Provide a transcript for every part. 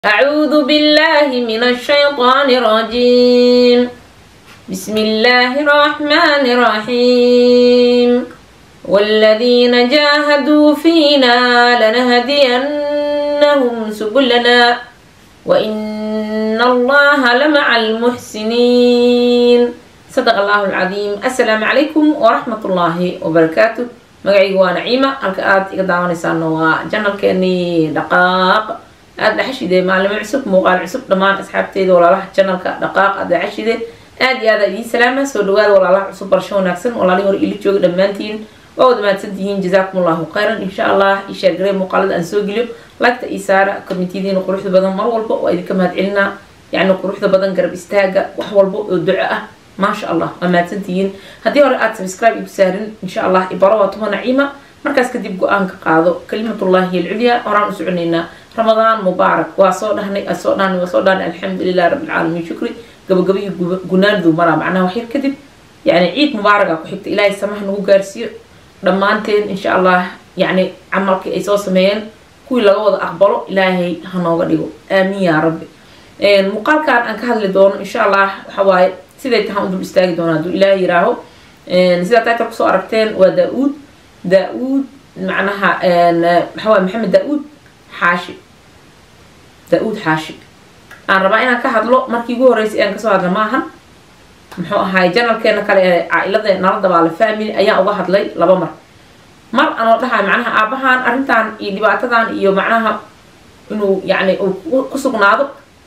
أعوذ بالله من الشيطان الرجيم بسم الله الرحمن الرحيم والذين جاهدوا فينا لنهدينهم سبلنا وإن الله لمع المحسنين صدق الله العظيم السلام عليكم ورحمة الله وبركاته magacayga waa naciima halka aada iga daawanaysaana waa janalkeenii dhaqaaq aada dhaxashide maalimo cusub muuqaal cusub dhammaan asxaabteeda walaalaha janalka dhaqaaq aada dhaxashide aada iyo aada idiin salaama soo dhawaada walaalaha cusub barasho wanaagsan walaalihii hore ili jooga dhammaantiin waa wada mahadsantihiin jazaakum allahu khayran insha allah ishaargarey muuqaalada aan soo geliyo lagta ii saara komitiyadiina quruxda badan mar walba waa idinka mahad celinaa yacni quruxda badan garab istaaga wax walba oo duco ah maasha allah waa mahadsantihiin haddii hore aada subscribe igu saarin insha allah ibaro waa tuma naciima markaas kadib go-aanka qaado kalimatullahi alculyaa horaan u soconaynaa ramadaan mubaarak waa soo dhahnay soo dhahnay waa soo dhahnay alxamdulilah rabbilcaalamiin shukri gabagaba iyo gunaandu maraa macnaha waxyar kadib yani ciid mubaaraga ku xigta ilaahay samaha nagu gaarsiiyo dhammaanteen insha allah yacni camalkii ay soo sameeyeen kuwii laga wada aqbalo ilaahay ha nooga dhigo aamiin yaa rabbi muuqaalkan aan ka hadli doono insha allah waxa waaye siday tahaan u dul istaagi doona hadduu ilaahay yiraaho sidaa title kusoo aragteen waa daa-uud daa-uud macnaha maxaa waye maxamed daa-uud xaashi daa-uud xaashi aan rabaa inaan ka hadlo markii ugu horreysay aan kasoo hadla maahan muxuu ahaay janalkeena kale ee caa-ilada nala dabaale family ayaan uga hadlay laba mar mar anoo dhahay macnaha aabahan arrintan iyo dhibaatadan iyo macnaha inuu yacni uu ku sugnaado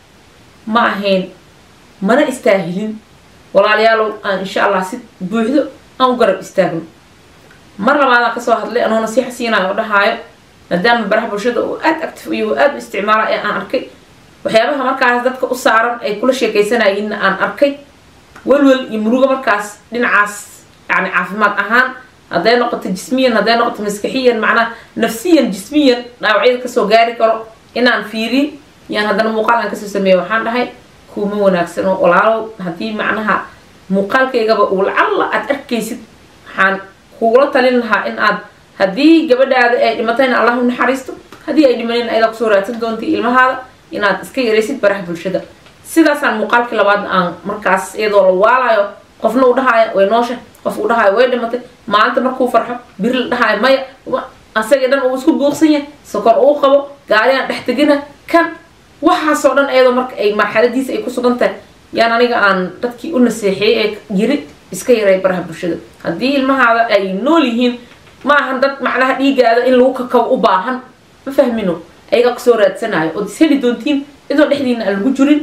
ma ahayn mana istaahilin walaalayaalow aan insha allah si buuxdo aan u garab istaagno mar labaadaan kasoo hadlay anoo nasiixa siinayo oo dhahaayo maadaama baraha bulshada uu aada active iyo uu aada u isticmaala ee aan arkay waxyaabaha markaas dadka u saaran ay kula sheekaysanayinna aan arkay welwel iyo murugo markaas dhinacaas yani caafimaad ahaan hadday noqoto jismiyan hadday noqoto maskaxiyan macnaha nafsiyan jismiyan dhaawacyada kasoo gaari karo inaan fiiriy yaan haddana muuqaal aan kasoo sameeya waxaan dhahay kuma wanaagsano walaalow haddii macnaha muuqaalkaygaba uu lacalla aada arkaysid waxaan kugula talin lahaa in aad haddii gabadhaada ay dhimatayna allah u naxariisto haddii ay dhimanin ayada kusoo raadsan doonta ilmahaada inaad iska yaraysid baraha bulshada sidaasaan muuqaalkii labaadna aan markaas iyadoo la waalayo qofna uu dhahaayo way noosha qof uu dhahaayo way dhimatay maalinta markuu farxo biri la dhahaayo maya asagii dhan uu isku buuqsan yahay sokor uu qabo gaarigaan dhex tegina kan waxaasoo dhan iyadoo marka ay marxaladiisa ay ku sugan tahay yaan aniga aan dadkii u naseexiyey ee yiri iska yaray baraha bulshada haddii ilmahaada ay nool yihiin ma ahan dad macnaha dhiigaada in lagu kakabo u baahan ma fahmino ayagaa kusoo raadsanayo ood is heli doontiin idoo dhexdiina aan lagu jirin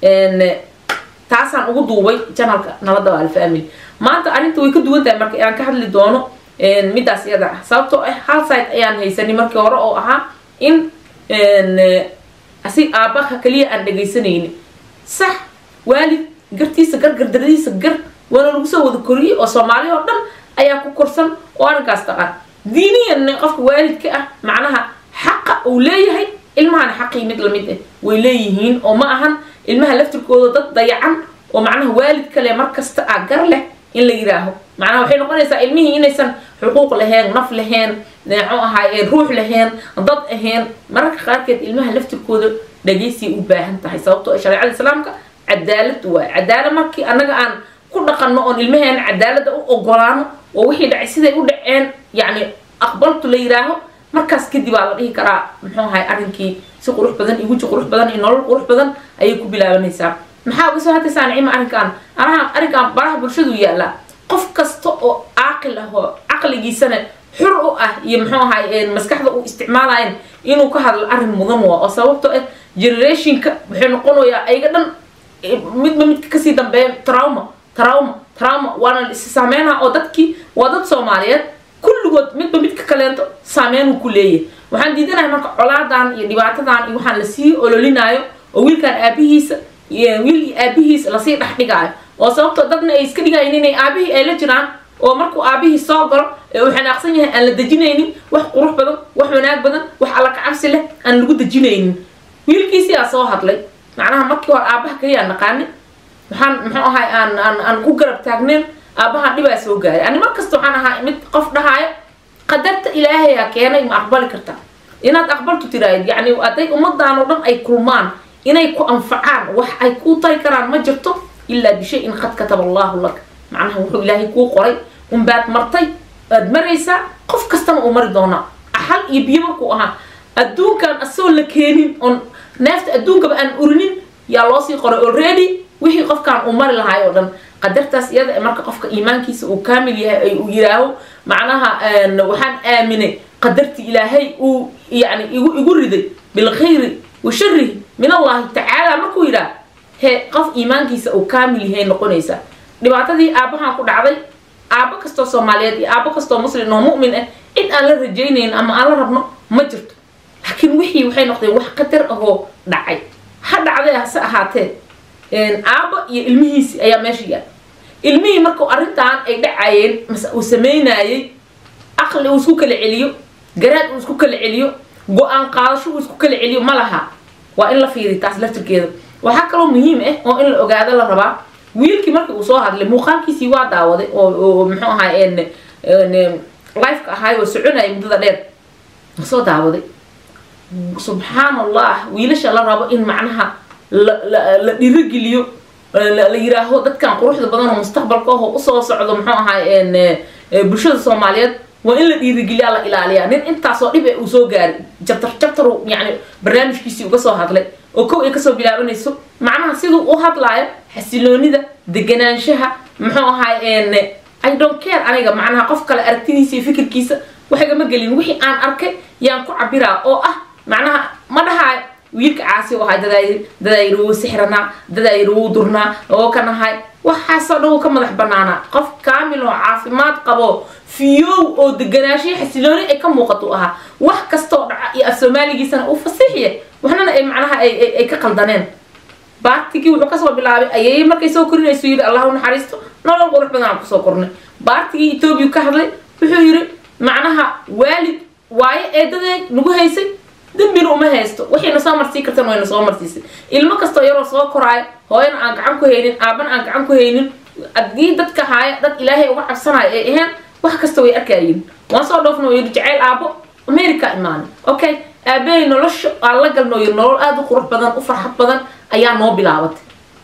taasaan ugu duubay janalka nala dabaal family maanta arrinta way ka duwan tahay marka aan ka hadli doono midaas iyada ah sababtoo ah hal site ayaan haysanay markii hore oo ahaa in asi aabaha kaliya aan dhagaysanayni sax waalid gartiisa gar gardaradiisa gar waana lagu soo wada koriyey oo soomaali oo dhan ayaa ku korsan oo arrinkaas taqaan diiniyan qofka waalidka ah macnaha xaqa uu leeyahay ilmahana xaqii mid lamid ah way leeyihiin oo ma ahan ilmaha laftirkooda dad dayacan oo macnaha waalid kale markasta ah gar leh in la yiraaho macnaha waxay noqonaysaa ilmihii inaysan xuquuq lahayn naf lahayn muxuu ahaay ruux lahayn dad ahayn mararka qaarkeed ilmaha laftirkooda dhagaysay u baahan tahay sababtoo shareecada islaamka cadaalad waay cadaalad markii annaga aan ku dhaqanno oon ilmaheena cadaalada u ogolaano oo wixii dhacay siday u dhaceen yacni aqbaltu la yiraaho markaas kadib aa la dhihi karaa muxuu ahay arrinkii si qurux badan iyo weji qurux badan iyo nolol qurux badan ayay ku bilaabanaysaa maxaa uga soo hadlaysaa nicima arrinkan araha arrinkan baraha bulshadu yaallaa qof kasta oo caaqil ah oo caqligiisana xur u ah iyo muxuu ahay maskaxda uu isticmaalayan inuu ka hadlo arrin mudan waa oo sababtoo ah generationka wuxuu noqonayaa ayaga dhan midba midka kasii dambeeya trauma trauma trauma waana is saameynaa oo dadkii waa dad soomaaliyeed kulligood midba midka kaleento saameynuu ku leeyahay waxaan diidanahay marka colaadan iyo dhibaatadan iyo waxaan lasii ololinaayo oo wiilkan aabihiisa wiil iyo aabihiis lasii dhex dhigaayo oo sababtoo dadna ay iska dhigayin inay aabihii ay la jiraan oo markuu aabihii soo galo ee uu xanaaqsan yahay aan la dejinaynin wax qurux badan wax wanaag badan wax alla kacabsi leh aan lagu dejinaynin wiilkiisiyaa soo hadlay macnaha markii hore aabaha kaliyaa naqaani waxaan muxuu ahay aan aan aan ku garab taagneen aabaha dhibaa soo gaaray ani markasta waxaan ahaa mid qof dhahaayo qadarta ilaahayaa keenay ma aqbali kartaa inaad aqbaltu tiraahid yacni hadday ummadaan oo dhan ay kulmaan inay ku anfacaan wax ay kuu tari karaan ma jirto ilaa bishayin qad kataba allahu lak macnaha wuxuu ilaahay kuu qoray unbaad martay aad maraysaa qof kastana uu mari doonaa axal iyo biyo markuu ahaa adduunkan asagoo la keenin oon neefta adduunkaba aan urinin yaa loosii qoray already wixii qofkaan uu mari lahaay oo dhan qadartaas iyada ee marka qofka iimaankiisa uu kaamil yahay ay uu yidhaaho macnaha waxaan aaminay qadartii ilaahay uu yani igu igu riday bilkhayri wa sharihi min allahi tacaala markuu yidhaah he qof iimaankiisa uu kaamil yahay noqonaysaa dhibaatadii aabbahan ku dhacday aabbo kastoo soomaaliyeed iyo aabbo kastoo muslim oo mu'min ah cid aan la rajaynayn ama aan la rabno ma jirto laakiin wixii waxay noqdeen wax qadar ahoo dhacay ha dhacday hase ahaatee aabba iyo ilmihiisi ayaa meesha yaal ilmihii markuu arrintan ay dhacayeen mase uu sameynayey aqli uu isku kala celiyo garaad uu isku kala celiyo go-aan qaadasho uu isku kala celiyo ma laha waa in la fiiriy taas laftirkeeda waxaa kaloo muhiim ah oo in la ogaado la rabaa wiilkii markii uu soo hadlay muuqaalkiisii waa daawaday oo muxuu ahaa lifeka ahaay oo soconayay muddada dheer soo daawaday subxaan allah wiilasha la rabo in macnaha la dhirogeliyo la yiraaho dadkan quruxda badan oo mustaqbalka ahoo usoo socdo muxuu ahaa bulshada soomaaliyeed waa in la dhiirigeliyaa la ilaaliyaa nin intaasoo dhib e uu soo gaaray jabtar jabtaru yani barnaamijkiisii uga soo hadlay oo kow ay kasoo bilaabanayso macnaha siduu u hadlaayo xasiloonida deganaanshaha muxuu ahaa i don't care aniga macnaha qof kale aragtidiisa iyo fikirkiisa waxagama gelin wixii aan arkay yaan ku cabiraa oo ah macnaha ma dhahaa wiilka caasi u ahaa dadaayir dadaayir wuu sixranaa dadaayir wuu durnaa oo kan ahay waxaasoo dhan wuu ka madax banaanaa qof kaamil oo caafimaad qabo fiyow oo deganaanshiyo xasilooni ay ka muuqato ahaa wax kastoo dhaca iyo af soomaaligiisana uu fasiixiye waxnana ay macnaha ay ka qaldaneen baartigii wuxuu kasoo bilaabay ayay markay soo korinayso yidhi allah u naxariisto nolol qurux badan aan kusoo kornay baartigii etoobiya ka hadlay wuxuu yidhi macnaha waalid waayo eedadeed nagu haysay dembina uma haysto waxayna soo marsii kartan wayna soo marsiisay ilmo kastoo yaroo soo koraayo hooyana aan gacan ku haynin aabana aan gacan ku haynin haddii dadka haaya dad ilaahay uga cabsanayo ay aheen wax kasta way arkayiin waan soo dhoofna oo yidhi jacayl aabo america imaanay okay aabahay nolosha aan la galno yidhi nolol aada u qurux badan u farxad badan ayaa noo bilaabatay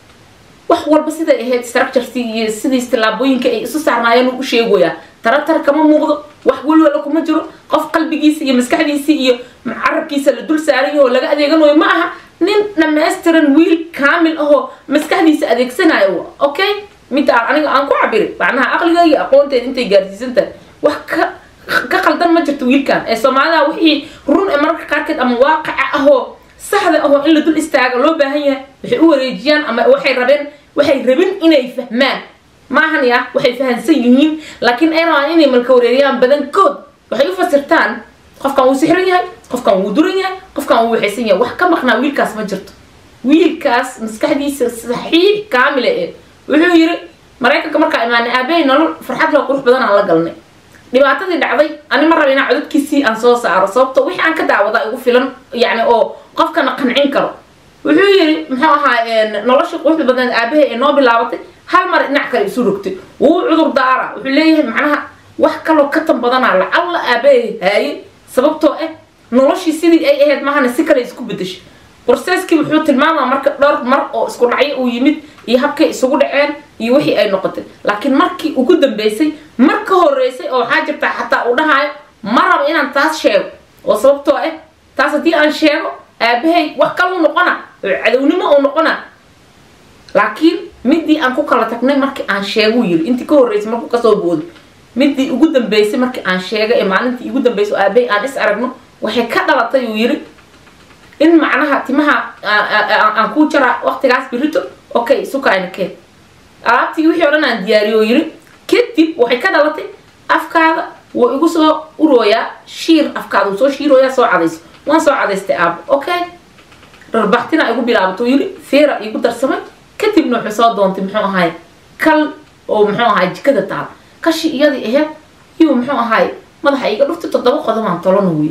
wax walba siday ahayd structuresi iyo sidiis tallaabooyinka ay isu saarnaayeen uu u sheegoyaa taratar kama muuqdo wax welwala kuma jiro qof qalbigiisa iyo maskaxdiisa iyo carabkiisa la dul saarayo oo laga adeeganayo ma aha nin dhammaystiran wiil kaamil ahoo maskaxdiisa adeegsanayo okay midaan aniga aan ku cabiri macnaha aqliga iyo aqoonteeda intay gaarsiisan tahay wax ka ka qaldan ma jirto wiilkan ee soomaalida wixii run ee mararka qaarkeed ama waaqaca ahoo saxda ahoo in la dul istaaga loo baahan yahay waxay u wareejiyaan ama waxay rabeen waxay rabin inay fahmaan maahan ya waxay fahansan yihiin laakiin ay rabaan inay malka wareeriyaan badankood waxay u fasirtaan qofkan wuu sixran yahay qofkan wuu duran yahay qofkan wuu waxaysan yahay wax ka maqnaa wiilkaas ma jirto wiilkaas maskaxdiisa saxiix kaamila ee wuxuu yiri maraykanka markaa imaanay aabahay nolol farxad loo qurux badan aan la galnay dhibaatadii dhacday ani ma raba inaan codadkiisii aan soo saaro sababto wixii aan ka daawada igu filan yani oo qofkana qancin karo wuxuu yiri muxuu ahaa nolosha quruxda badan aabahay ee noo bilaabatay hal mar dhinac kale isu rogtay wuu cudur daara wuxuu leeyahay macnaha wax kaloo ka tan badanaa lacalla aabahay haayay sababtoo ah noloshii sidii ay ahayd mahana si kale isku bedeshay borseeskii wuxuu tilmaamaa marka dhowr mar oo isku dhacyo uu yimid iyo habkay isugu dhaceen iyo wixii ay noqotay laakiin markii ugu dambeysay mar ka horeysay oo waxaa jirtaa xataa uu dhahaayo ma rabo inaan taas sheego oo sababtoo ah taas haddii aan sheego aabahay wax kaluu noqona oo cadownimo uu noqona laakiin midii aan ku kala tagnay markii aan sheeguu yiri intii ka horreysay markuu kasoo booday midii ugu dambeysay markii aan sheegay ee maalintii ugu dambeysay oo aabahay aan is aragno waxay ka dhalatay uu yiri in macnaha timaha aan kuu jaraa waqtigaas birito okay sukayna keen alaabtii wixii o dhan aan diyaariyo yiri kadib waxay ka dhalatay afkaada wuu igu soo urooyaa shiir afkaada wuu soo shiirooyaa soo cadayso waan soo cadaystay aabo okay rarbaxtina igu bilaabato yiri feera igu darsamay kadibna wuxuu soo doontay muxuu ahaay kal oo muxuu ahaay jikada taal kashi iyadii aheyd iyuu muxuu ahaay madaxa iga dhuftay toddoba qodobaan tolana wiil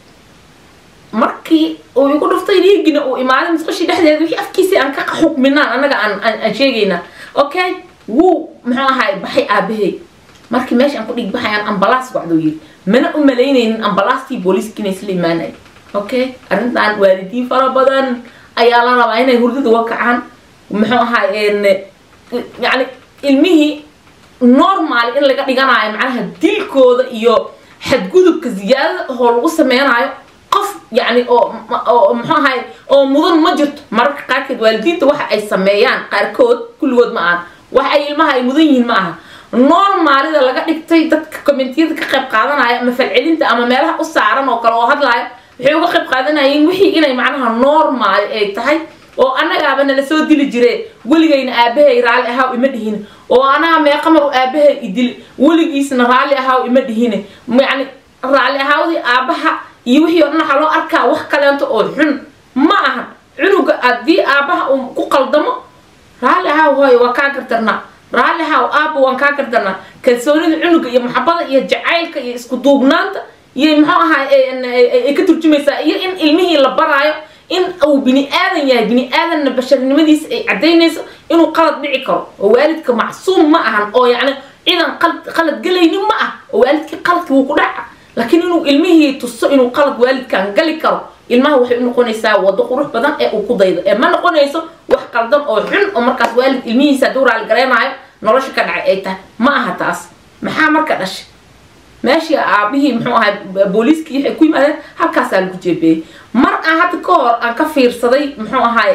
markii uu igu dhuftay dhiigina uu imaaday musqashii dhexdeeda wixii afkiisii aan ka xukminaan annaga aan aan sheegaynaa okay wuu muxuu ahaay baxay aabahay markii meesha aan ku dhig baxay aan ambalaas wacduu yiri mana u malaynaynin ambalaastii booliiska inay isla imaanay okay arrintan waalidiin fara badan ayaa la rabaa inay hurdada uga kacaan muxuu ahaa yani ilmihii normal in laga dhiganayo macnaha dilkooda iyo xadgudubka ziyaadada oo lagu sameynayo qof yani oo oo muxuu ahay oo mudan ma jirto mararka qaarkeed waalidiinta waxa ay sameeyaan qaarkood kulligood ma ahan wax ay ilmaha ay mudan yihiin ma aha normaalida laga dhigtay dadka commentiyada ka qayb qaadanaya ama falcelinta ama meelaha u saaran oo kale oo hadlaya waxay uga qayb qaadanayeen wixii inay macnaha normaal ay tahay oo annagaaba nala soo dili jire weligayna aabahay raalli ahaaw ima dhihin oo anaga meeqamar u aabahay idil weligiisna raalli ahaaw ima dhihine yani raalli ahaawdii aabaha iyo wixii o dhan waxaa loo arkaa wax kaleento oo xun ma aha cunuga haddii aabaha uu ku qaldamo raalli ahaaw hooyo waa kaa gardarnaa raalli ahaaw aaba waan kaa gardarnaa kalsoonida cunuga iyo maxabada iyo jacaylka iyo isku duubnaanta iyo muxuu ahaa ay ka turjumaysaa iyo in ilmihii la baraayo in uu bini aadan yahay bini aadanna basharnimadiisa ay cadaynayso inuu qalad dhici karo oo waalidka macsuum ma ahan oo yacni ciidan qalad gelaynin ma ah oo waalidkii qaladka wuu ku dhaca laakiin inuu ilmihii tuso inuu qalad waalidkan gali karo ilmaha waxay u noqonaysaa wado qurux badan ee uu ku daydo ee ma noqonayso wax qaldan oo xun oo markaas waalid ilmihiisa hadduu raali garaynaayo nolosha ka dhacay ay tahay ma aha taas maxaa marka dhashay meeshii aabihii muxuu ahay booliiskii waxay ku yimaadeen halkaasaa lagu jeebeeyey mar aan hadda ka hor aan ka fiirsaday muxuu ahay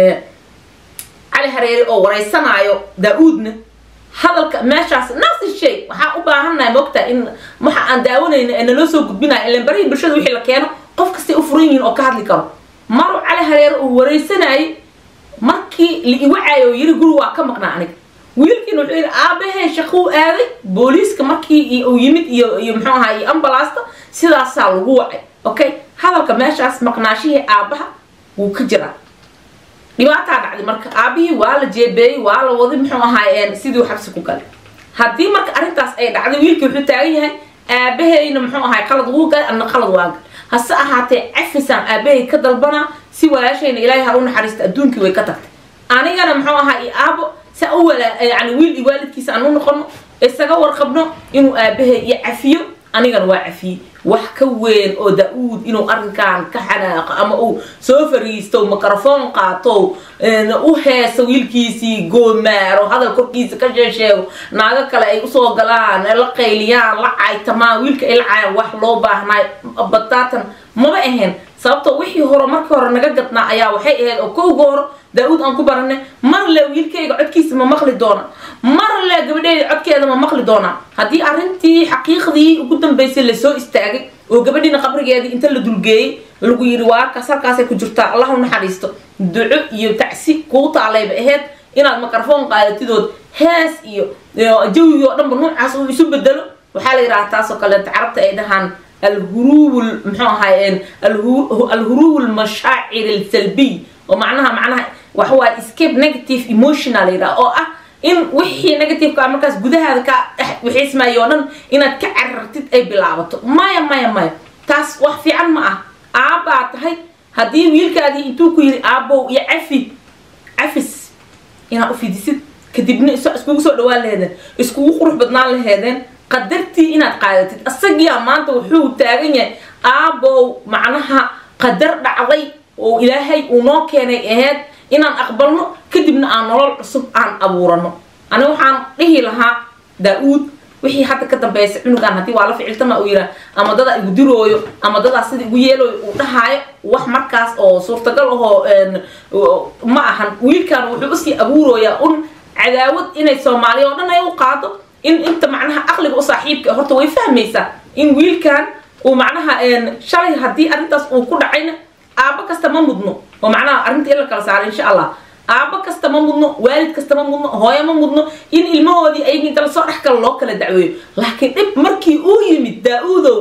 cali hareeri oo wareysanaayo daa-uudna hadalka meeshaas nafsi shay waxaa u baahannahay moogtaa in waxa aan daawanayna ee naloo soo gudbinayo ilan barihii bulshada wixii la keeno qof kastay u furan yihiin oo ka hadli karo maru cali hareere uu wareysanayay markii la iwacaayo oo yiri guri waa ka maqnaa aniga wiilkiina wuxuu yidhi aabahee shaquu aaday booliiska markii uu yimid iyo iyo muxuu ahaa iyo ambalaasta sidaasaa lagu wacay okay hadalka meeshaas maqnaashihii aabaha wuu ka jiraa dhibaataa dhacday marka aabihii waa la jeebeeyey waa la waday muxuu ahaa sidii xabsi ku galay haddii marka arrintaas ay dhacday wiilkii wuxuu taagan yahay aabaheyna muxuu ahaa qalad wuu galay anna qalad waa gal hase ahaatee cafisaan aabahay ka dalbanaa si walaashayna ilaahay ha u naxariista adduunkii way ka tagtay anigana muxuu ahaa iyo aabo sa u wala yani wiil iyo waalidkiisa aan u noqono isaga warqabno inuu aabahay iyo cafiyo anigana waa cafiyey wax ka weyn oo da-uud inuu arrinkan ka xanaaqo ama uu soo fariisto microfoon qaato u heeso wiilkiisii goomaaro hadal korkiisa ka sheesheego naago kale ay usoo galaan la qayliyaan la caytamaan wiilka ay la caayaan wax loo baahnaay bataatan maba ahayn sababtoo wixii hore markii hore naga gadnaa ayaa waxay ahayd oo kowga hore daa-uud aan ku baranay mar le wiilkayga codkiisa ma maqli doona mar le gabadheeda codkeeda ma maqli doonaa haddii arrintii xaqiiqdii ugu dambaysay lasoo istaagay oo gabadhiina qabrigeedii inta la dulgeeyey lagu yidhi waarkaas halkaasay ku jirtaa allah u naxariisto duco iyo tacsi kuu taalayba ahayd inaad microfoon qaadatidood hees iyo jawigii oo dhanba noocaas uu isu bedelo waxaa la yidhaha taasoo kaleeta carabta ay dhahaan alhuruub muxuu ahaay alhuruub almashaacir alsalbiy oo macnaha macnaha waxa waaye escape negative emotional yidhaha oo ah in wixii negativeka markaas gudahaada ka dhex wixiismaayo oo dhan inaad ka carartid ay bilaabato maya maya maya taas wax fiican ma ah aabbaa tahay haddii wiilkaadii intuu ku yidhi aabbow iyo cafi cafis inaad u fidisid kadibna iskugu soo dhawaan laheedeen iskugu qurux badnaan laheedeen qadartii inaad qaadatid isagiyaa maanta wuxuu taagan yahay aabbow macnaha qadar dhacday oo ilaahay uu noo keenay aheyd inaan aqbalno kadibna aan nolol cusub aan abuurano ani waxaan dhihi lahaa daa-uud wixii hadda ka dambaysa cunugan haddii waa la ficiltama uu yiraa ama dadaa igu dirooyo ama dadaa sida igu yeelooyo uu dhahaayo wax markaas oo suurtagal ahoo ma ahan wiilkan wuxuu usii abuurooyaa un cadaawad inay soomaaliya oo dhan ay u qaado in inta macnaha aqliga u saaxiibka horta way fahmaysaa in wiilkan uu macnaha shalay haddii arrintaas uu ku dhacayna aabbo kasta ma mudno oo macnaha arrinta in la kala saaro insha allah aabbo kasta ma mudno waalid kasta ma mudno hooyo ma mudno in ilmahoodii ayagii inta lasoo dhex kale loo kala dacweeyo laakiin dhib markii uu yimid daa-uudow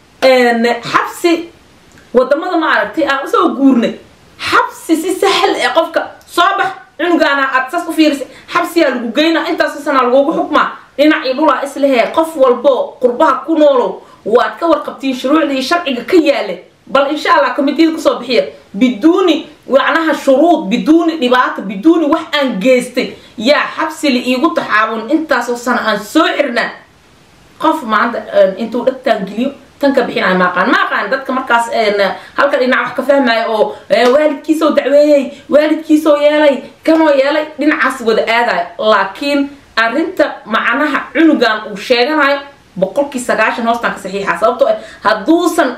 xabsi wadamada ma aragtay aan usoo guurnay xabsi si sahal ee qofka soo bax cunugaana aad saas u fiirisay xabsiyaa lagu geynaa intaasoo sanaa lagugu xukmaa dhinacii dhulaa islehee qof walbo qurbaha ku noolow waad ka warqabtiin shuruucda iyo sharciga ka yaale bal insha allah komitiyada kusoo bixiya biduuni macnaha shuruud biduuni dhibaato biduuni wax aan geystay yaa xabsi la iigu taxaabun intaasoo sana aan soo xirnaa qof maanta intuu dhagtaan geliyo tan ka bixinaya maaqaan maaqaan dadka markaas halka dhinac wax ka fahmaya oo waalidkiisoo dacweeyey waalidkiisoo yeelay kanoo yeelay dhinacaas wada aadaya laakiin arrinta macnaha cunugan uu sheeganayo boqolkii sagaashan hoostaan ka saxiixa sababtoo ah hadduusan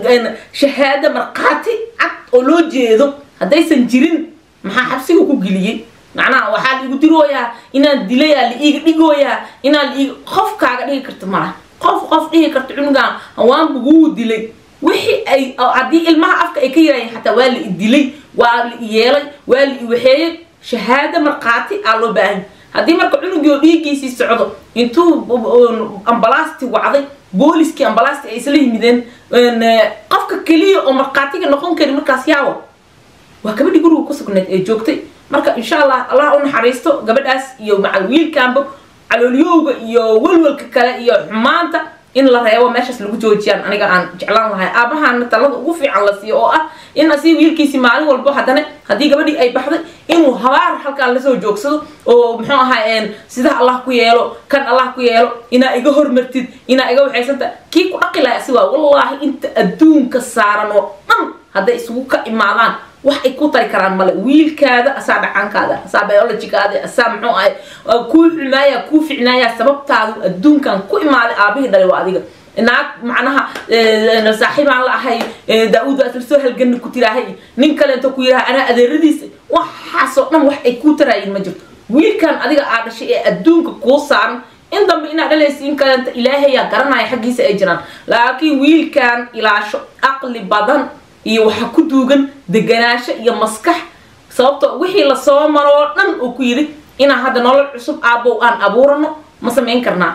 shahaado markhaati cad oo loo jeedo haddaysan jirin maxaa xabsiga ku geliyey macnaha waxaa la igu dirooyaa inaan dilayaa la iiga dhigooyaa inaan la iiga qof kaaga dhigi karta malaha qof qof dhihi karta cunugan hawaan buguu dilay wixii ay haddii ilmaha afka ay ka yiraayeen xataa waa la i dilay waa la i yeelay waa la i waxeeyey shahaado markhaati aa loo baahan haddii marka cunugii oo dhiiggiisii socdo intuu ambalaasti wacday booliskii ambalaasti ay isla yimideen qofka keliya oo markhaatiga noqon kari markaas yaawo waa gabadhii guriga ku sugnayd ee joogtay marka insha allah allah u naxariisto gabadhaas iyo macal wiilkaanba caloolyowga iyo welwelka kale iyo xumaanta in la reebo meeshaas lagu joojiyaan aniga aan jeclaan lahay aabahana talada ugu fiican la siiyo oo ah in asii wiilkiisi maalin walbo haddana haddii gabadhii ay baxday inuu habaar halkaan lasoo joogsado oo muxuu ahaa sidaa allah ku yeelo kan allah ku yeelo inaa iga hormartid inaa iga waxaysanta kii ku dhaqi lahay asi waa wallaahi inta adduunka saaran oo dhan hadday isugu ka imaadaan wax ay ku tari karaan male wiilkaada asaa dhacaankaada asaa biologigaada asaa muxuu ahay kuu xumaaya kuu ficnaaya sababtaadu adduunkan ku imaaday aabihii dhalay waa adiga naag macnaha saaxiibaan la ahay daa-uud waa isla soo halgani ku tiraahay nin kaleento ku yiraha anaa adeeradiisa waxaasoo dhan wax ay kuu taraayin ma jirto wiilkan adiga aa dhashay ee adduunka kuu saaran in dambe inaad dhalaysa in kaleenta ilaahayaa garanaya xaggiisa ay jiraan laakiin wiilkan ilaasho aqli badan iyo waxaa ku duugan deganaasho iyo maskax sababto wixii lasoo maroo dhan uu ku yidhi inaan hadda nolol cusub aabbow aan abuurano ma samayn karnaa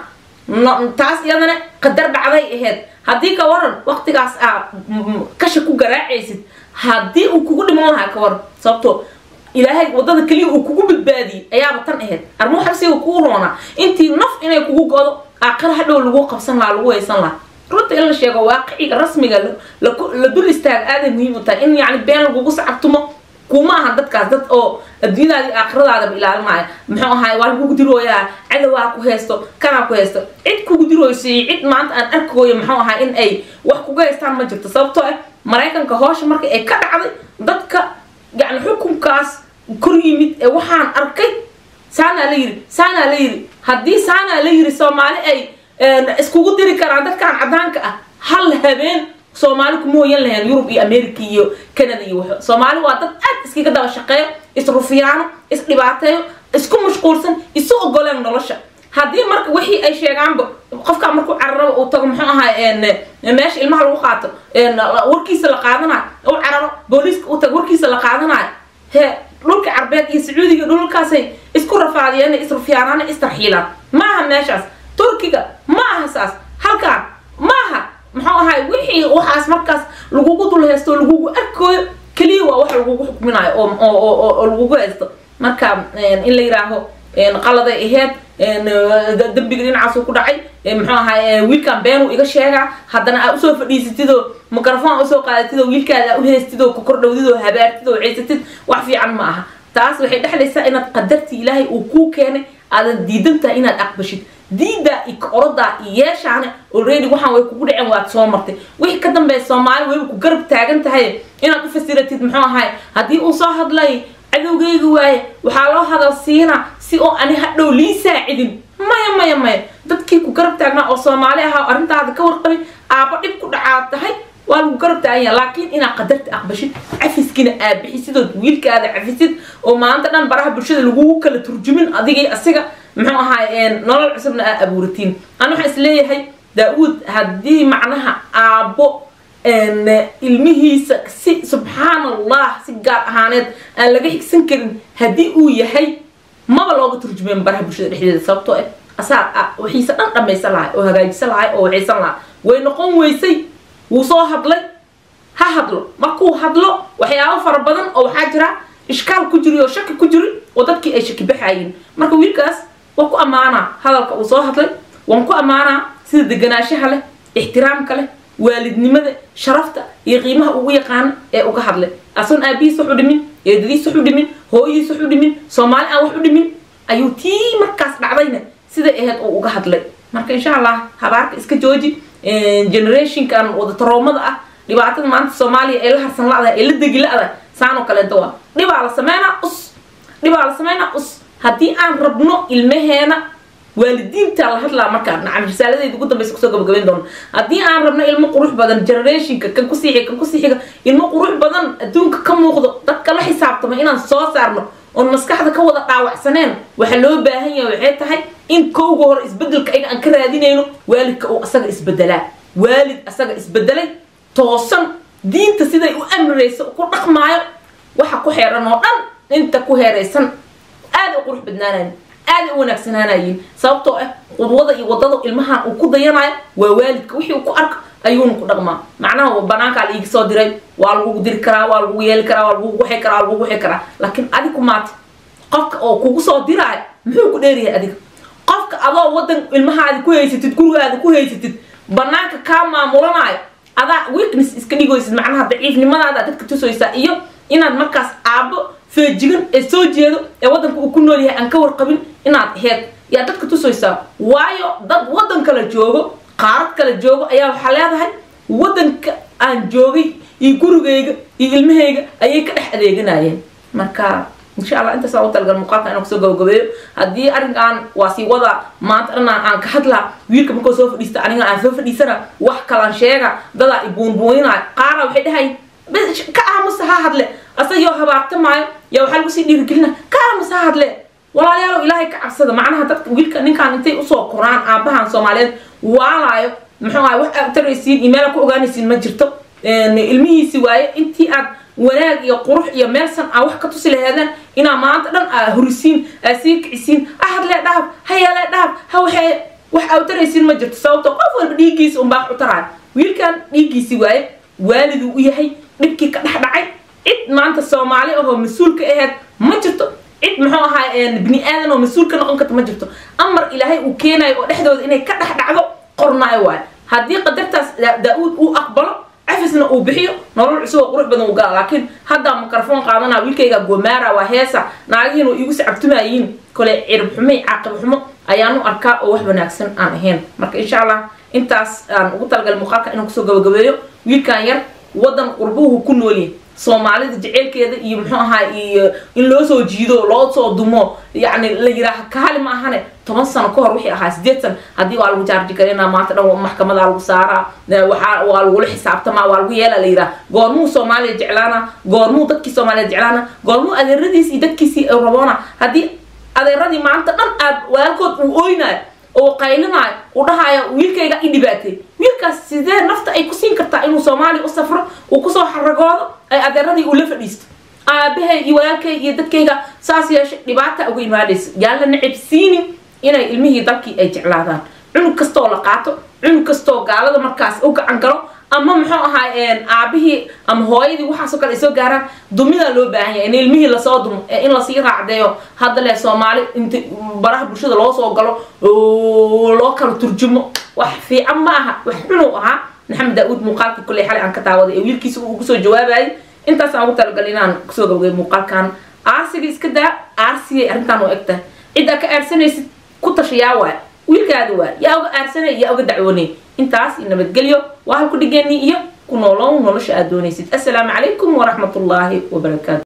taas iyadana qadar dhacday ahayd haddii ka waran waqtigaas aa kasha ku garaacaysid haddii uu kugu dhiman lahaa ka waran sababto ilaahay wadada keliya uu kugu badbaadiyey ayaaba tan ahayd armuu xabsiga kugu roonaa intii naf inay kugu godo aakhira hadhow lagu qabsan lahaa lagu haysan lahaa runta in la sheego waaqiciga rasmiga la dul istaaga aaday muhiim u tahay in yani been lagugu sacabtumo kuma aha dadkaas dad oo adduunyadaadi aakhiradaadaba ilaalinaya muxuu ahaay waa lagugu dirooyaa cadowaa ku haysto kanaa ku haysto cid kugu dirooyso iyo cid maanta aan arkooyo muxuu ahaa in ay wax kuga haystaan ma jirto sababtoo ah maraykanka hoosha marka ay ka dhacday dadka yani xukunkaas kor yimid ee waxaan arkay saanaa la yiri saanaa la yiri haddii saanaa la yiri soomaali ay iskugu diri karaan dadkan cadaanka ah hal habeen soomaali kuma hoyan lahayn yurub iyo america iyo canada iyo wax soomaali waa dad aad iskaga daba shaqeeyo isrufiyaano isdhibaateeyo isku mashquulsan isu ogoleen nolosha haddii marka wixii ay sheegaanba qofkaa markuu cararaba uu tago muxuu ahaa meesha ilmaha lagu qaato warkiisa la qaadanayo u cararo booliiska u tago warkiisa la qaadanayo he dhulka carbeed iyo sacuudiga dhulkaasay isku rafaadiyeen isrufiyaanaan istarxiilaan maaha meeshaas turkiga ma aha saas halkaan maaha muxuu ahay wixii waxaas markaas lagugu dul haysto lagugu arkooyo keliya waa wax lagugu xukminayo oo lagugu haysto marka in la yiraaho qaladay aheyd dembiga dhinacaasuu ku dhacay muxuu ahay wiilkan beenuu iga sheegaa haddana aa usoo fadhiisatidoo microphone usoo qaadatidoo wiilkaada u haystidoo ku kordhowdidoo habaartidoo haysatid wax fiican ma aha taas waxay dhexlaysaa inaad qadartii ilaahay uu kuu keenay aadan diidan tahay inaad aqbashid diidaa iyo korodaa iyo yeeshaane already waxaan way kugu dhaceen waad soo martay wixii ka dambeeya soomaali wayba ku garab taagan tahay inaad u fasiratid muxuu ahay haddii uu soo hadlay cadowgeyga waaye waxaa loo hadal siinaa si oo ani hadhow lii saacidin maya maya maya dadkii ku garab taagnaa oo soomaali ahaa arrintaada ka warqabay aaba dhib ku dhacaad tahay waa lagu garab taaganya laakiin inaad qadarta aqbashid cafiskina aad bixisidood wiilkaada cafisid oo maanta dhan baraha bulshada lagugu kala turjumin adigii asiga muxuu ahaay nolol cusubna aad abuuratiin an waxaan isleeyahay daa-uud haddii macnaha aabbo ilmihiisa si subxaan allah si gaar ahaaneed aan laga xigsan karin haddii uu yahay maba looga turjumeen baraha bulshada dhexdeeda sababtoo ah asaa waxiisa dhan dhamaysan lahay oo hagaajisan lahay oo waxaysan lahaa way noqon weysay wuu soo hadlay ha hadlo markuu hadlo waxyaabo fara badan oo waxaa jira ishkaal ku jiri oo shaki ku jiri oo dadkii ay shaki baxayiin marka wiilkaas waan ku ammaanaa hadalka uu soo hadlay waan ku ammaanaa sida deganaanshaha leh ixtiraamka leh waalidnimada sharafta iyo qiimaha ugu yaqaana ee uga hadlay asoon aabihiis wax u dhimin eedadiis wax u dhimin hooyadiis wax u dhimin soomaali aan wax u dhimin ayuu tii markaas dhacdayna siday ahayd uu uga hadlay marka insha allah habaarka iska jooji generationkan wada taroomada ah dhibaatada maanta soomaaliya ee la harsan la-da ee la degi la-da saan oo kaleeto waa dhibaa la sameynaa us dhibaa la sameynaa us haddii aan rabno ilmaheena waalidiinta la hadlaa markaa nacam risaaladeyda ugu dambeysa kusoo gabagabeyn doono haddii aan rabno ilmo qurux badan generationka kan kusii xiga kan kusii xiga ilmo qurux badan adduunka ka muuqdo dadka la xisaabtamo inaan soo saarno oon maskaxda ka wada dhaawacsaneen waxa loo baahan yahay waxay tahay in kowga hore isbedelka ayaga aan ka raadinayno waalidka uu asaga isbedelaa waalid asaga isbedelay toosan diinta siday u amrayso ku dhaqmaayo waxa ku xeeran oo dhan inta ku heeraysan aada u qurux badnaanayin aada u wanaagsanaanayin sababtoo ah qudwada iyo wadada ilmahan uu ku dayanayo waa waalidka wixii uu ku arko ayuuna ku dhaqmaa macnaha banaankaa laiga soo diray waa lagugu diri karaa waa lagugu yeeli karaa waa lagugu waxi karaa waa lagugu waxi karaa laakiin adigu maata qofka oo kugu soo diraayo muxuu ku dheeryahay adiga qofka adoo wadan ilmahaadi ku haysatid gurigaada ku haysatid banaanka kaa maamulanayo adaa weakness iska dhigoysid macnaha daciifnimadaada dadka tusaysaa iyo inaad markaas aabbo feejigan ee soo jeedo ee wadanka uu ku nool yahay aan ka warqabin inaad aheyd yaa dadka tusaysaa waayo dad wadan kala joogo qaarad kala joogo ayaa waxaa leedahay wadanka aan joogay iyo gurigayga iyo ilmahayga ayay ka dhex adeeganayeen marka insha allah intaas aan u talagal muuqaalka inaan kusoo gabagabeeyo haddii arrinkan waa sii wada maanta dhanaan aan ka hadlaa wiilka markoo soo fadhiista aniga aan soo fadhiisana wax kalaan sheega dadaa i buunbuuninaayo qaara waxay dhahay ka aamusa ha hadle asagoo habaartamaayo yaa waxaa lagu sii dhiirigelina ka aamusa ha hadle walaalayaalow ilaahay ka cabsada macnaha dadka wiilka ninkaan intay usoo koraan aabahan soomaaliyeed waalaayo muxuu ahay wax aad taraysiin iyo meela ku ogaanaysiin ma jirto ilmihiisi waaye intii aad wanaag iyo qurux iyo meelsan aa wax ka tusi laheedeen inaa maanta dhan aa horisiin aa sii kicisiin ha hadlee dhahab ha yeelee dhahab ha waxee wax aa taraysiin ma jirto sababto qof walba dhiiggiisa unbaa u taraayo wiilkan dhiiggiisi waaye waaliduu u yahay dhibkii ka dhex dhacay cid maanta soomaali ahoo mas-uul ka aheyd ma jirto cid muxuu ahaa bini aadan oo mas-uul ka noqon karta ma jirto amar ilaahay uu keenayo oo dhexdooda inay ka dhex dhacdo qornaayo waayo haddii qadartaas daa-uud uu aqbalo cafisna uu bixiyo nolol cusub oo qurux badan uu gala laakiin haddaa mikrofon qaadanaa wiilkayga gomaara waa heesa naagihiin oo iigu sacabtumayiin kole cirib xumay caaqib xumo ayaanu arkaa oo wax wanaagsan aan ahayn marka insha allah intaas aan ugu talagalay muuqaalka inaan kusoo gabagabeeyo wiilkan yar wadan qurbuhu ku noolyahay soomaalida jeceylkeeda iyo muxuu ahaa iyo in loo soo jiido loo soo dumo yacni la yidhaaha kaali ma ahane toban sano ka hor wixii ahaa sideed sano haddii waa lagu jaarji karinaa maanta dhan maxkamadaa lagu saaraa waxaa waa lagula xisaabtamaa waa lagu yeelaa la yidhaha goormuu soomaaliya jeclaana goormuu dadkii soomaaliya jeclaana goormuu adeeradiis iyo dadkiisii raboona haddii adeeradii maanta dhan aad walaalkood uu ooynaayo oo qaylinaayo uu dhahaayo wiilkayga i dhibaatay wiilkaas sidee nafta ay ku siin kartaa inuu soomaaliya u safro uu kusoo xaragoodo ay adeeradii uu la fadhiisto aabahay iyo walaalkay iyo dadkayga saas yeeshay dhibaata uga imaadaysa yaan la necabsiinin inay ilmihii dalkii ay jeclaadaan cunug kastoo la qaato cunug kastoo gaalada markaas u gacan galo ama muxuu ahaa aabihii ama hooyadii waxaasoo kale ay soo gaaraan dumidaa loo baahan yahay in ilmihii lasoo dumo ee in lasii raacdeeyo hadda le soomaali inta baraha bulshada loo soo galo loo kala turjumo wax fiican ma aha wax xunuu ahaa maxamed daa-uud muuqaalkii kulley xalay aan ka taawaday ee wiilkiisa uu kusoo jawaabayay intaasaan ugu talagalay inaan kusoo gabagay muuqaalkan aarsiga iska daa aarsigay arrintaan oo eg tahay ciddaa ka aarsanaysid ku tashayaa waay wiilkaada waa yaa uga aarsanay yaa uga dacwoonay intaas iyo nabadgelyo waa halku dhigeenii iyo ku noolow nolosha aad doonaysid assalaamu calaykum waraxmat ullaahi wabarakaatu